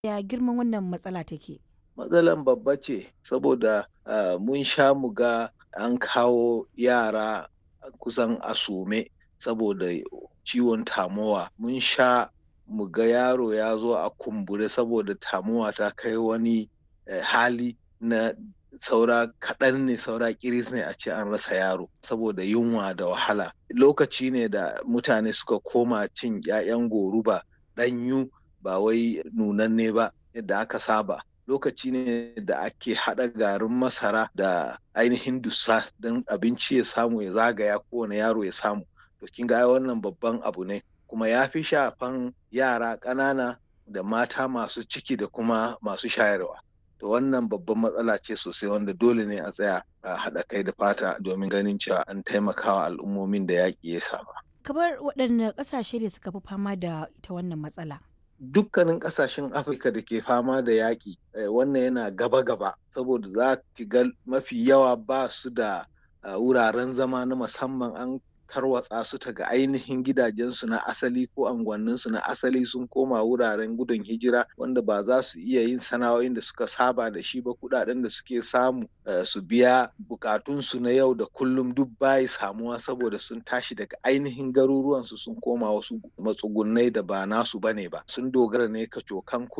Ya girman wannan matsala take? Matsalan babba ce saboda uh, mun sha mu ga an kawo yara kusan a sume saboda ciwon tamowa. Mun sha mu ga yaro ya zo a kumbure saboda tamowa ta kai wani eh, hali na saura kaɗan ne saura kiris ne a ce an rasa yaro saboda yunwa da wahala lokaci ne da mutane suka koma cin 'ya'yan goruba ɗanyu ba wai nunanne ba yadda aka saba lokaci ne da ake haɗa garin masara da ainihin dussa don abinci ya samu ya zagaya kowane yaro ya samu to kin ga wannan babban abu ne kuma ya fi shafan yara ƙanana da mata masu ciki da kuma masu shayarwa to wannan babban matsala ce sosai wanda dole ne a tsaya a haɗa kai da fata domin ganin cewa an taimakawa al'ummomin da yaƙi ya saba. Kamar waɗanne ƙasashe ne suka fi fama da ita wannan matsala? Dukkanin ƙasashen Afirka da ke fama da yaƙi wannan yana gaba-gaba saboda za ki ga mafi yawa ba su da wuraren zama na musamman an tarwatsa su ta ga ainihin gidajensu na asali ko anguwanninsu na asali sun koma wuraren gudun hijira wanda ba za su iya yin sana'o'in da suka saba da shi ba kudaden da suke samu su biya bukatunsu na yau da kullum duk bayi samuwa saboda sun tashi daga ainihin garuruwansu sun koma wasu matsugunai da ba nasu bane ba sun dogara ne ka cokan